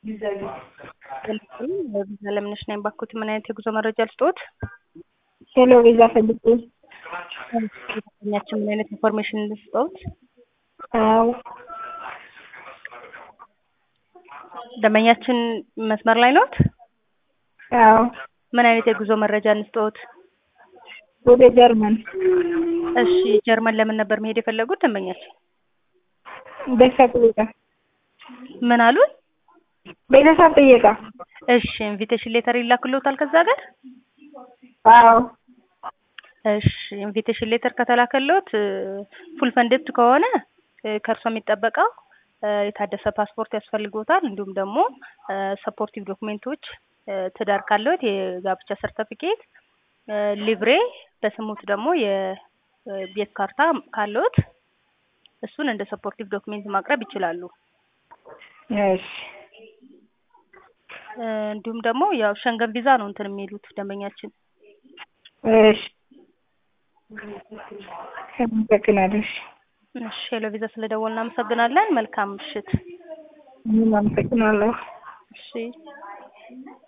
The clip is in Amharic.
ለምነሽ ነኝ ባኩት ምን አይነት የጉዞ መረጃ ልስጥዎት? ሄሎ ቪዛ ፈልጌ ያችን ምን አይነት ኢንፎርሜሽን ልስጥዎት? አዎ ደንበኛችን መስመር ላይ ነዎት? አዎ ምን አይነት የጉዞ መረጃ እንስጥዎት? ወደ ጀርመን እሺ ጀርመን ለምን ነበር መሄድ የፈለጉት ደንበኛችን? ቤተሰብ ጥየቃ ምን አሉን? ቤተሰብ ጥየቃ እሺ ኢንቪቴሽን ሌተር ይላክልዎታል ከዛ ሀገር? አዎ እሺ ኢንቪቴሽን ሌተር ከተላከልዎት ፉል ፈንድድ ከሆነ ከእርሶ የሚጠበቀው የታደሰ ፓስፖርት ያስፈልግዎታል። እንዲሁም ደግሞ ሰፖርቲቭ ዶክሜንቶች ትዳር ካለዎት የጋብቻ ሰርተፊኬት፣ ሊብሬ በስሙት ደግሞ የቤት ካርታ ካለዎት እሱን እንደ ሰፖርቲቭ ዶክሜንት ማቅረብ ይችላሉ። እሺ እንዲሁም ደግሞ ያው ሸንገን ቪዛ ነው እንትን የሚሉት ደንበኛችን። እሺ አመሰግናለሁ። እሺ እሺ ሄሎ ቪዛ ስለደወልን እናመሰግናለን። መልካም ምሽት። እኔም አመሰግናለሁ። እሺ